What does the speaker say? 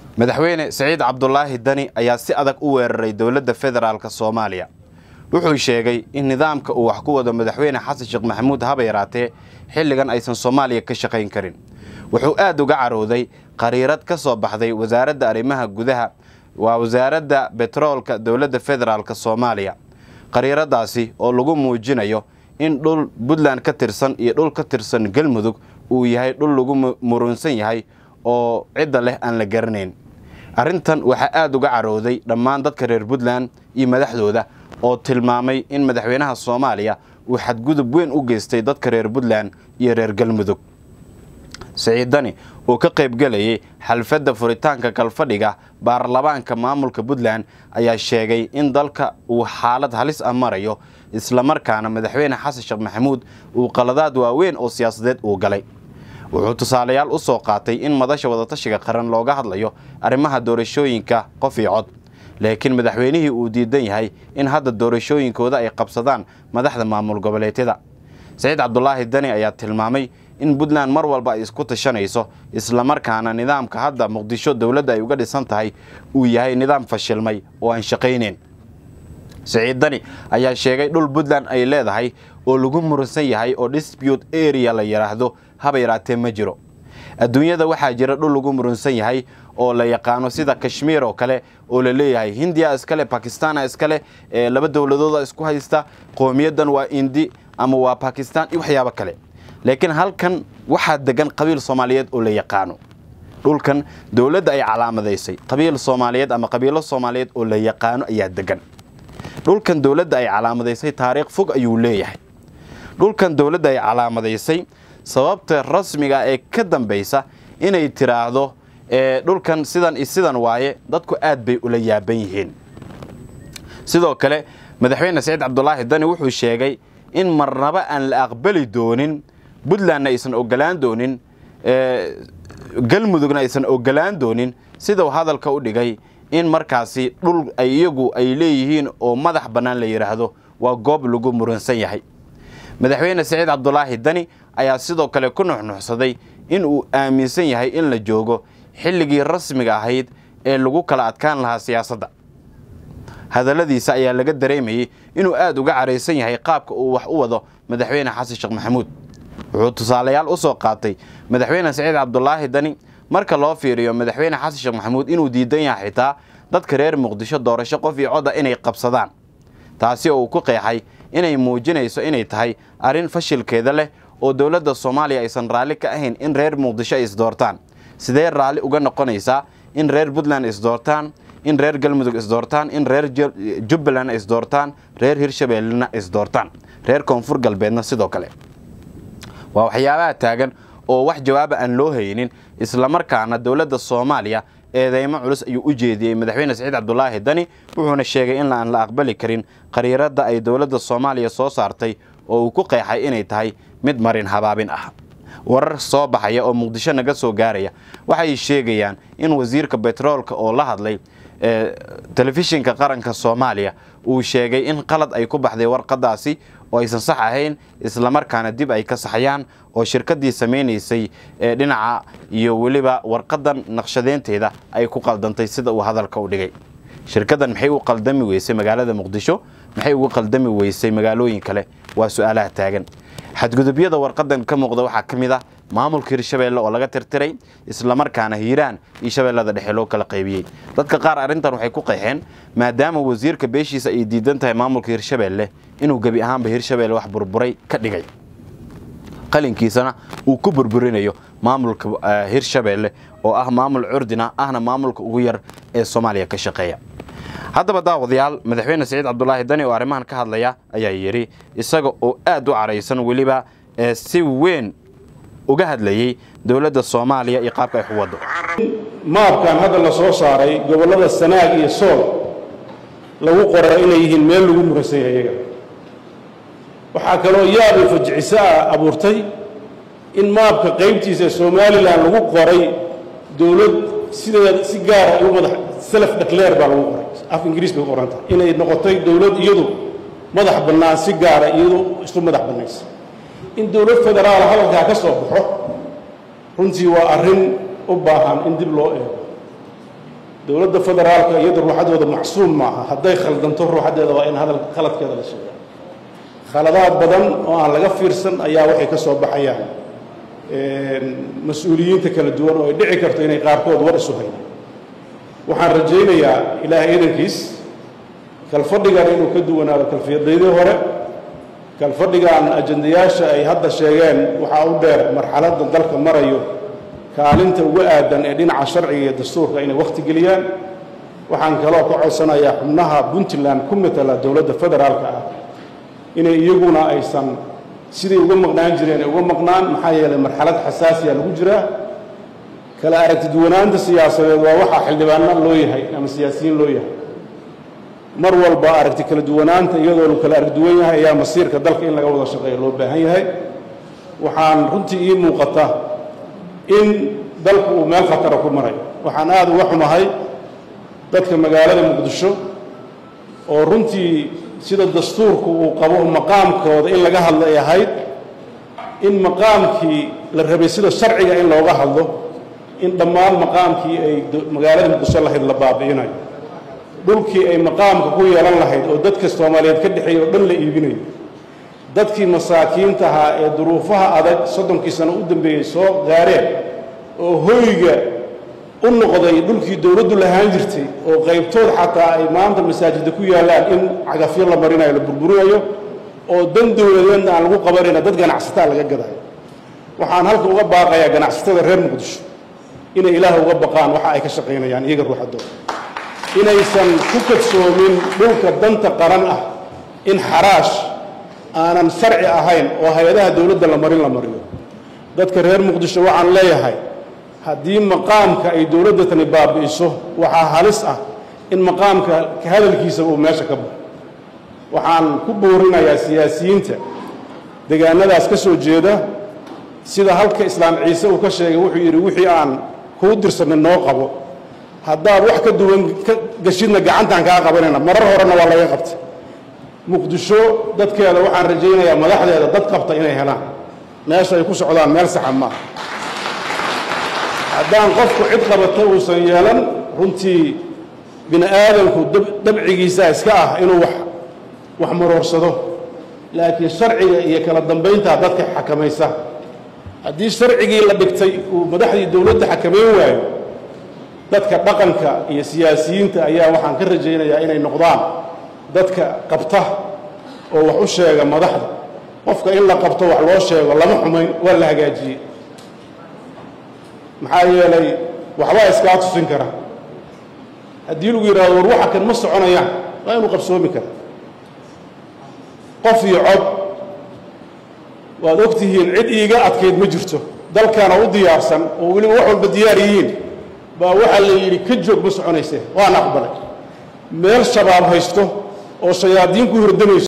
madaxweyne siciid cabdulaahi dani ayaa si adag u weeraray dowladda federaalk soomaaliya wuxuu sheegay in nidaamka uu wax ku wado madaxweyne xasan sheekh maxamuud haba yaraatee xilligan aysan soomaaliya ka shaqayn karin wuxuu aad uga carooday qariirad ka soo baxday wasaaradda arrimaha gudaha waa wasaaradda betroolka dowladda federaalk soomaaliya qariiradaasi oo lagu muujinayo in dhul puntland ka tirsan iyo dhul ka tirsan galmudug uu yahay dhul lagu murunsan yahay oo cidda leh aan la garanayn arrintan waxaa aad uga carooday dhammaan dadka reer puntland iyo madaxdooda oo tilmaamay in madaxweynaha soomaaliya uu xadgudub weyn u geystay dadka reer puntland iyo reer galmudug siciid dani oo ka qaybgelayay xalfadda furitaanka galfadhiga baarlamaanka maamulka puntland ayaa sheegay in dalka uu xaalad halis ah marayo islamarkaana madaxweyne xasan sheekh maxamuud uu qaladaad waaweyn oo siyaasadeed uu galay wuxuu tusaalayaal u soo qaatay in madasha wadatashiga qaran looga hadlayo arrimaha doorashooyinka qof iyo cod laakiin madaxweynihii uu diidan yahay in hadda doorashooyinkooda ay qabsadaan madaxda maamul goboleedyada siciid cabdulaahi dani ayaa tilmaamay in puntland mar walba ay isku tashanayso islamarkaana nidaamka hadda muqdisho dowladda ay uga dhisan tahay uu yahay nidaam fashilmay oo aan shaqayneyn siciid dani ayaa sheegay dhul puntland ay leedahay oo lagu muransan yahay oo dispute area la yidhaahdo haba yaraatee ma jiro adduunyada waxaa jira dhul lagu murunsan yahay oo la yaqaano sida kashmiir oo kale oo la leeyahay hindiya iskale bakistana iskale laba dowladooda isku haysta qowmiyadan waa indi ama waa bakistan iyo waxyaabo kale laakiin halkan waxaa degan qabiil soomaaliyeed oo la yaqaano dhulkan dowladda ay calaamadaysay qabiil soomaaliyeed ama qabiilo soomaaliyeed oo la yaqaano ayaa degan dhulkan dowladda ay calaamadaysay taariikh fog ayuu leeyahay dhulkan dowladda ay calaamadaysay sababta rasmiga ee ka dambaysa inay tiraahdo dhulkan sidan iyo sidan waaye dadku aad bay ula yaaban yihiin sidoo kale madaxweyne saciid cabdulaahi dani wuxuu sheegay in marnaba aan la aqbali doonin puntlandna aysan ogolaan doonin galmudugna aysan ogolaan doonin sidau hadalka u dhigay in markaasi dhul ay iyagu ay leeyihiin oo madax bannaan la yidhaahdo waa goob lagu muransan yahay madaxweyne saciid cabdulaahi dani ayaa sidoo kale ku nuxnuxsaday in uu aaminsan yahay in la joogo xilligii rasmiga ahayd ee lagu kala adkaan lahaa siyaasadda hadalladiisa ayaa laga dareemayey inuu aad uga caraysan yahay qaabka uu wax u wado madaxweyne xasan sheekh maxamuud wuxuu tusaalayaal u soo qaatay madaxweyne saciid cabdulaahi dani marka loo fiiriyo madaxweyne xasan sheekh maxamuud inuu diidan yahay xitaa dadka reer muqdisho doorasho qof iyo codda inay qabsadaan taasi oo uu ku qeexay inay muujinayso inay tahay arrin fashilkeeda leh oo dowladda soomaaliya aysan raalli ka ahayn in reer muqdisho ay isdoortaan sidee raalli uga noqonaysaa in reer puntland isdoortaan in reer galmudug isdoortaan in reer jubbaland isdoortaan reer hirshabeellena isdoortaan reer koonfur galbeedna sidoo kale waa waxyaabaha taagan oo wax jawaaba aan loo haynin islamarkaana dowladda soomaaliya eedeymo culus ayuu u jeediyey madaxweyne saciid cabdulaahi dani wuxuuna sheegay in aan la aqbali karin qariiradda ay dowladda soomaaliya soo saartay oo uu ku qeexay inay tahay mid marin habaabin ah warar soo baxaya oo muqdisho naga soo gaaraya waxay sheegayaan in wasiirka betroolka oo la hadlay telefishinka qaranka soomaaliya uu sheegay in qalad ay ku baxday warqadaasi oo aysan sax ahayn islamarkaana dib ay ka saxayaan oo shirkaddii samaynaysay ee dhinaca iyo weliba warqadan naqshadeynteeda ay ku qaldantay sida uu hadalka u dhigay shirkaddan maxay u qaldami weysay magaalada muqdisho maxay ugu qaldami weysay magaalooyin kale waa su-aalaha taagan xadgudubyada warqadan ka muuqda waxaa ka mid ah maamulka hirshabeelle oo laga tirtiray islamarkaana hiiraan iyo shabeellada dhexe loo kala qaybiyey dadka qaar arrintan waxay ku qeexeen maadaama wasiirka beeshiisa ay diidan tahay maamulka hirshabeelle inuu gebi ahaanba hirshabeelle wax burburay ka dhigay qalinkiisana uu ku burburinayo maamulka hirshabeelle oo ah maamul curdina ahna maamulka ugu yar ee soomaaliya ka shaqeeya haddaba daawadayaal madaxweyne saciid cabdulaahi dani oo arrimahan ka hadlaya ayaa yidhi isaga oo aad u caraysan weliba ee si weyn uga hadlayey dowladda soomaaliya iyo qaabka ay ku waddo maabkan hadda la soo saaray gobollada sanaag iyo sool lagu qoray inay yihiin meel lagu muransan yahay iyaga waxaa kaloo yaabay fajiciso ah abuurtay in maabka qaybtiisa ee somalilan lagu qoray dowlad sideeda si gaara ay u madax self declare baa lagu qoray af ingiriis bay qoran tahay inay noqotay dowlad iyadu madax bannaan si gaara iyadu isu madax bannaysa in dowlad federaala hadalkaa ka soo baxo runtii waa arrin u baahan in dib loo eego dowladda federaalka iyada ruuxadooda macsuum maaha hadday khaldanto ruuxadeeda waa in hadal khaladkeeda la sheega khaladaad badan oo aan laga fiirsan ayaa waxay ka soo baxayaan mas-uuliyiinta kala duwan oo ay dhici karto inay qaarkood war isu hayaan waxaan rajaynayaa ilaahay idankiis kalfadhigan inuu ka duwanaado kalfiyadaydii hore kalfadhigan ajandayaasha ay hadda sheegeen waxaa u dheer marxaladda dalka marayo kaalinta ugu aadan ee dhinaca sharciga iyo dastuurka inay wakhti geliyaan waxaan kaloo ka codsanayaa xubnaha puntland ku matala dowladda federaalka ah inay iyaguna aysan siday uga maqnaan jireen uga maqnaan maxaa yeelay marxalad xasaasiya lagu jiraa kala aragtiduwanaanta siyaasadeed waa waxaa xildhibaana loo yahay ama siyaasiyiin loo yahay mar walba aragti kala duwanaanta iyadoo lu kala aragduwan yahay ayaa masiirka dalka in laga wada shaqeeyo loo baahan yahay waxaan runtii ii muuqata in dalku uu meel khatara ku marayo waxaan aada uga xumahay dadka magaalada muqdisho oo runtii sida dastuurku uu qabo maqaamkooda in laga hadlo ay ahayd in maqaamkii la rabay sida sharciga in looga hadlo in dhammaan maqaamkii ay magaalada muqdisho lahayd la baabi'inayo dhulkii ay maqaamka ku yeelan lahayd oo dadka soomaaliyeed ka dhexeeya oo dhan la iibinayo dadkii masaakiinta ahaa ee duruufaha adag soddonkii sano u dambeeyey soo gaareen oo hoyga u noqday dhulkii dowladdu lahaan jirtay oo qaybtood xataa ay maanta masaajidda ku yaallaan in cagafyo la marinayo la burburinayo oo dan dowladeedna aan lagu qabanayna dad ganacsataa laga gadayo waxaan halka uga baaqayaa ganacsatada reer muqdisho inay ilaah uga baqaan waxa ay ka shaqaynayaan iyaga ruuxadooda inaysan ku kadsoomin dhulka danta qaran ah in xaraash aanan sharci ahayn oo hay-adaha dowladda la marin la mariyo dadka reer muqdisho waxaan leeyahay haddii maqaamka ay dowladda tani baabi'iso waxaa halis ah in maqaamka ka hadalkiisa uu meesha ka baxo waxaan ku boorinayaa siyaasiyiinta degaanadaas ka soo jeeda sida halka islaam ciise uu ka sheegay wuxuu yidhi wixii aan kuu dirsanay noo qabo haddaad wax ka duwan ka gashidna gacantaan kaa qabanayna marar horena waa laga qabtay muqdisho dadkeeda waxaan rajaynayaa madaxdeeda dad qabta inay helaan meesha ay ku socdaan meel saxa maaha haddaan qofku cid qabata uusan yeelan runtii bini aadamku dabcigiisa iska ah inuu wax wax maroorsado laakiin sharciga iyo kala dambayntaa dadka xakamaysa haddii sharcigii la dhigtay uu madaxdii dowladda xakamayn waayo dadka dhaqanka iyo siyaasiyiinta ayaa waxaan ka rajaynayaa inay noqdaan dadka qabta oo wax u sheega madaxda qofka in la qabto wax loo sheego lama xumayn waa la hagaajiyey maxaa yeelay waxbaa iskaa tusin kara haddii lagu yidhahdo war waxa kan ma soconayaan waa inuu qabsoomi kara qof iyo cod waad og tihiin cid iiga adkayd ma jirto dalkana u diyaarsan oo weliba wax walba diyaar yihiin baa waxaa la yidhi ka joog ma soconaysee waana aqbalay meel shabaab haysto oo shayaadiin ku hordamayso